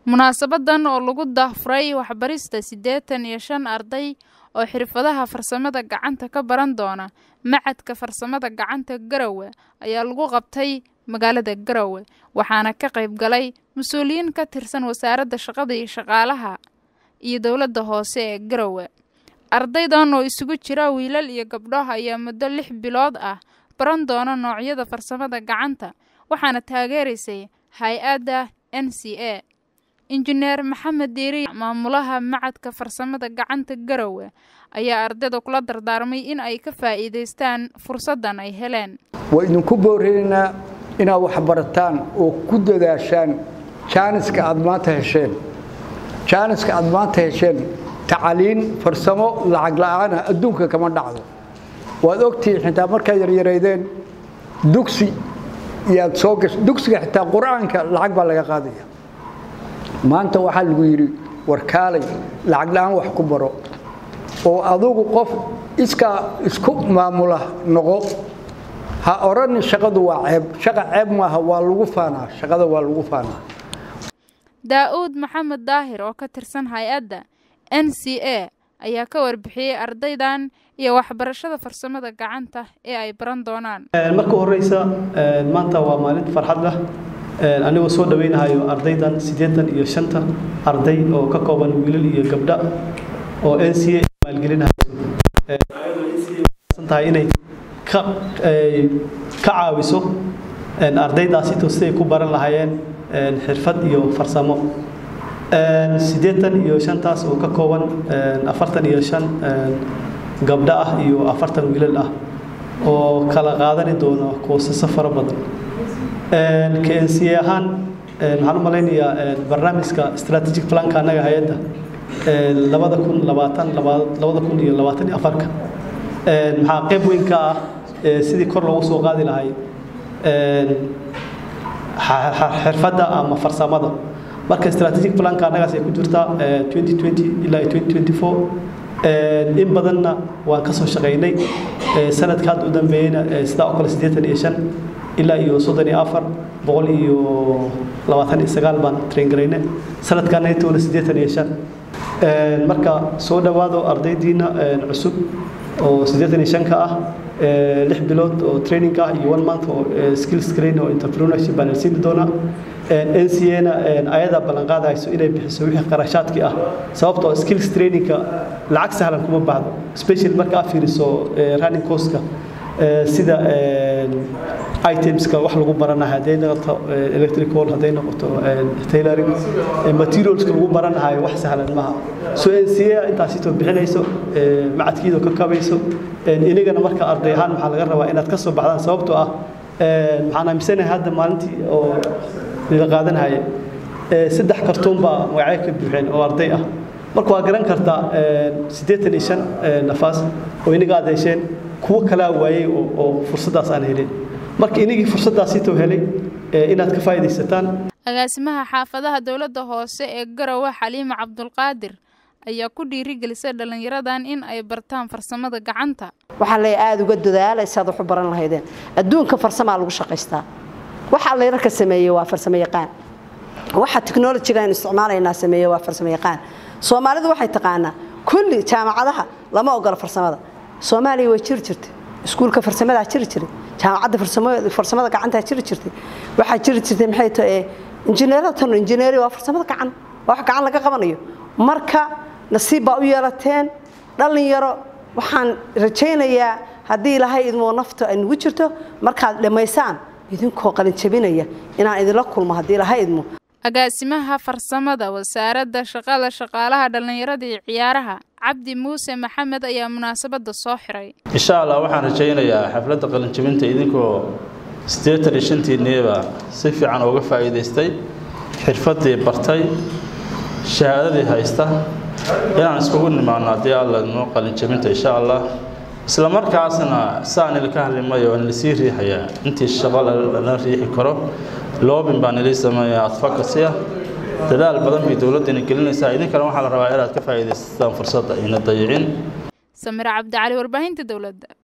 munaasabadan oo lagu daahfuray waxbarista siddeetan iyo shan arday oo xirfadaha farsamada gacanta ka baran doona macadka farsamada gacanta garowe ayaa lagu qabtay magaalada garowe waxaana ka qayb galay mas-uuliyiin ka tirsan wasaaradda shaqada iyo shaqaalaha iyo dowladda hoose ee garowe ardaydan oo isugu jira wiilal iyo gabdho ayaa muddo lix bilood ah baran doona noocyada farsamada gacanta waxaana taageeraysay hay-adda n c a injineer maxamed diiri maamulaha macadka farsamada gacanta garowe ayaa ardayda kula dardaarmay in ay ka faa'iidaystaan fursaddan ay heleen waa idinku boorinaynaa inaad waxbarataan oo ku dadaashaan jaaniska aad maanta hesheen jaaniska aad maanta hesheen tacaliin farsamo lacag la'aana adduunka kama dhacdo waad ogtihiin xitaa markaad yaryaraydeen dugsi iyaad soo gasho dugsiga xitaa qur-aanka lacag baa laga qaadaya maanta waxaa lagu yidhi warkaalay lacag la'aan wax ku baro oo adugu qof iskaa isku maamula noqo ha odhanin shaqadu waa ceeb shaqa ceeb maaha waa lagu faanaa shaqada waa lagu faanaa daa-uud maxamed daahir oo ka tirsan hay-adda n c a ayaa ka warbixiyey ardaydan iyo waxbarashada farsamada gacanta ee ay baran doonaan marka horeysa maanta waa maalin farxad lah anigoo soo dhaweynahayo ardaydan siddeetan iyo shanta arday oo ka kooban wiilal iyo gabdha oo n c a maalgelinahaysotahay inay ka caawiso ardaydaasi siday ku baran lahaayeen xirfad iyo farsamo siddeetan iyo shantaas oo ka kooban afartan iyo shan gabdho ah iyo afartan wiilal ah oo kala qaadani doono koosasa fara badan knc ahaan waxaan u malaynayaa barnaamijka strategic planka annaga hay-adda labada kun labaatan labada kun iyo labaatan iyo afarka maxaa qayb weyn ka ah sidii kor loogu soo qaadi lahay xirfadda ama farsamada marka strategic planka annagaas ay ku jirtaa twenty twenty ilaa twenty twenty four in badanna waan ka soo shaqaynay sanadka hadda u dambeeyeyna sidaa oo kale siddeetan iyo shan ilaa iyo soddon iyo afar boqol iyo labaatan iyo sagaal baan train garayne sanadkaana intoona siddeetan iyo shan marka soo dhowaado ardaydiina cusub oo siddeetan iyo shanka ah lix bilood oo training ah iyo one month oo skills train oo entrepreneurship baan siini doonaa n c a-na ayadaa ballanqaadayso inay bixiso wixii qarashaadkii ah sababtoo skills trainingka lacag sahlan kuma baahdo special marka aad fiiriso running courska sida itemska wax lagu baranayo hadday noqoto electrical hadday noqoto tailoring materialska lagu baranayo wax sahlan maaha so n c a intaasitoo bixinayso macadkiidoo ka kabayso inagana marka arday ahaan waxaa laga rabaa inaad ka soo baxdaan sababtoo ah waxaan aaminsanahay hadda maalintii oo la qaadanaya saddex kartuun baa magacyo ka buuxeen oo arday ah marka waa garan kartaa siddeetan iyo shan nafaas oo inaga aad hesheen kuwo kalaa waayey oo fursaddaas aan helin marka inagii fursaddaasitoo helay inaad ka faa'iidaysataan agaasimaha xaafadaha dowladda hoose ee garowe xaliima cabdulqaadir ayaa ku dhiirigelisay dhallinyaradan in ay bartaan farsamada gacanta waxaa lay aada uga dadaalaysaad wax u baran lahaydeen adduunka farsamaa lagu shaqaystaa waxa layrarka sameeyey waa farsamo yaqaan waxa technolojiga aynu isticmaalaynaa sameeye waa farsamo yaqaan soomaalidu waxay taqaanaa kulli jaamacadaha lama ogola farsamada soomaaliya way jiri jirtay iskuulka farsamadaa jiri jiray jaamacadda farsamada gacantaa jiri jirtay waxaa jiri jirtay maxay tahay injineerada tan injineeri waa farsamada gacan waa wax gacan laga qabanayo marka nasiib baa u yeelateen dhallinyaro waxaan rajaynayaa haddii ilaahay idmoo nafta ay nugu jirto markaad dhammaysaan idinkoo qalinjabinaya inaan idinla kulmo haddii ilaahay idmo agaasimaha farsamada wasaaradda shaqada shaqaalaha dhallinyarada iyo ciyaaraha cabdi muuse maxamed ayaa munaasabadda soo xiray insha allah waxaan rajaynayaa xafladda qalinjabinta idinkoo siddeetan iyo shantiinniiba si fiican uga faa'iidaystay xirfaddii bartay shahaadadii haysta inaan iskugu nimaano haddii alla noo qalinjabinta insha allah isla markaasna saan ilka hadlimayo aan lasii riixayaa intii shaqo lala riixi karo loobin baan ilii sameeyaa advocacy ah dadaal badan bay dowladdana gelinaysaa idinkana waxaa la rabaa inaad ka faa'iidaysataan fursadda ayna dayicin samira cabdicali warbaahinta dowladda